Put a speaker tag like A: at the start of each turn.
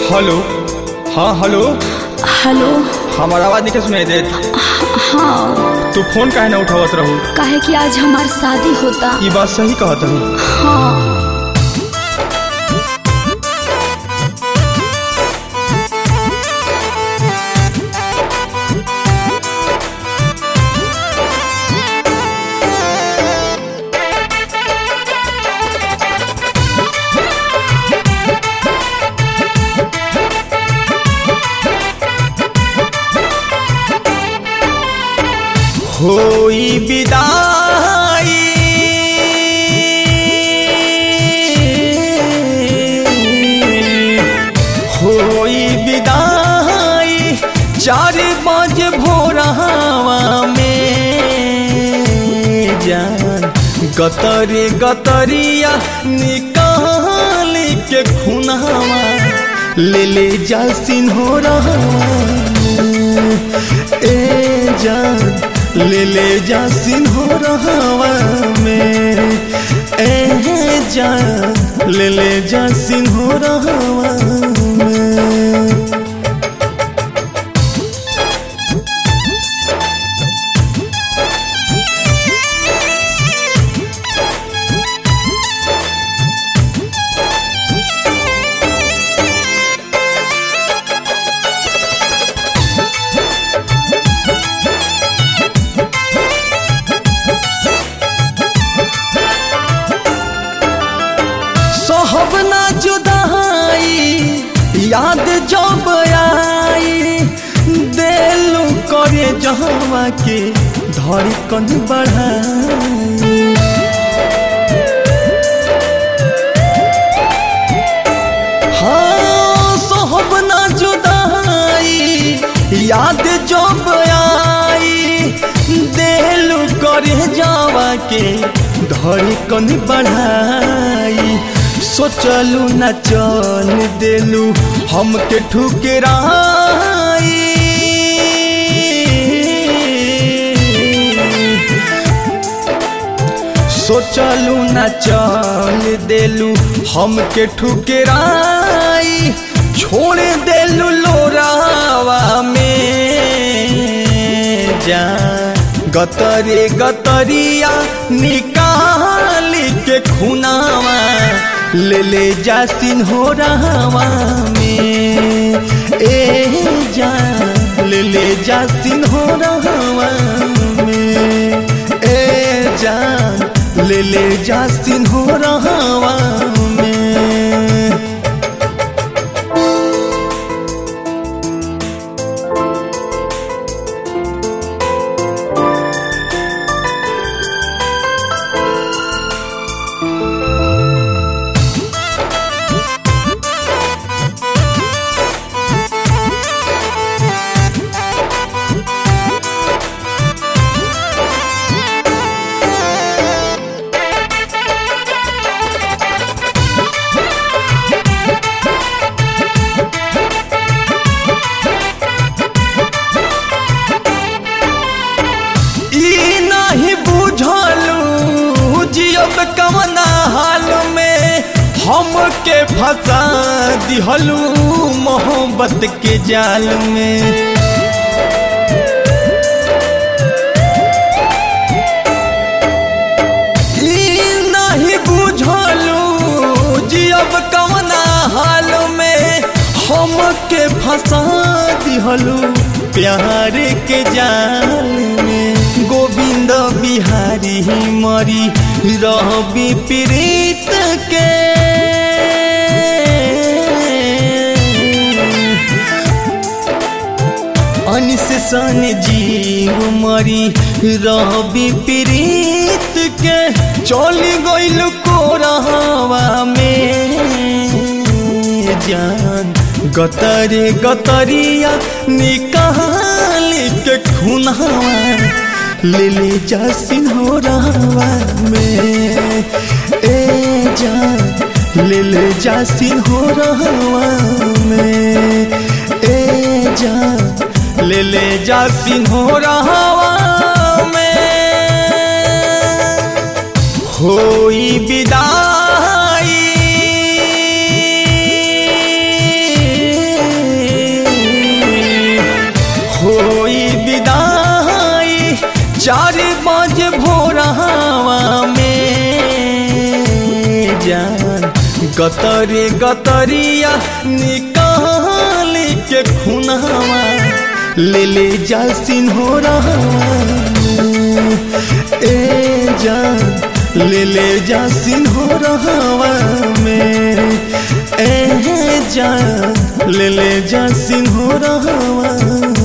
A: hello हाँ hello
B: hello
A: हमार आवाज नहीं सुनाई देत
B: हाँ
A: तू फोन काहे ना उठावत रहू
B: काहे कि आज हमार शादी होता
A: ये बात सही कहत हूँ
B: हाँ
A: होई विदाई होई विदाई चार बज भोरहावा में जान गतरे गतरिया निकाल के खुनावा ले ले जा सिन्होरवा ए जान ले ले जा सिन्होरवा में ए जान ले ले जा सिन्होरवा में सोहब ना जुदाई याद जब आई दिलू करे जहवा के धड़कन बढ़ाई हाँ सोहब ना जुदाई याद जब आई दिलू करे जावा के धड़कन बढ़ाई सोचलू न चल देलू हमके ठुकराई सोचलू न चल देलू हमके ठुकराई छोड़ देलू लोरावा में जा गतरे गतरिया निकाल के खुनावा ले ले जा सिन्होरावा में ए जा ले ले जा सिन्होरावा में ए जान ले ले जा सिन्होरावा में ई नहीं बुझलू जियब कवना हाल में हमके फंसा दिहलू मोहब्बत के जाल में ई नहीं बुझलू जियब कवना हाल में हमके फंसा दिहलू प्यार के जाल में गोविंद बिहारी मरी रहबी प्रीत के अनिस सन जीव मरी रहबी प्रीत के चली गइल कोरहवा में जान गतरे गतरिया निकाल के खुनावा ले ले जा सिन्होरावा में ए जान ले ले जा सिन्होरावा में ए जान ले ले जा सिन्होरावा में होई विदाई चार बजे भोरहावा में जान गतरे गतरिया निकाल के खुनावा ले ले जा सिन्होरावा में ए जान ले ले जा सिन्होरावा में ए जान ले ले जा सिन्होरावा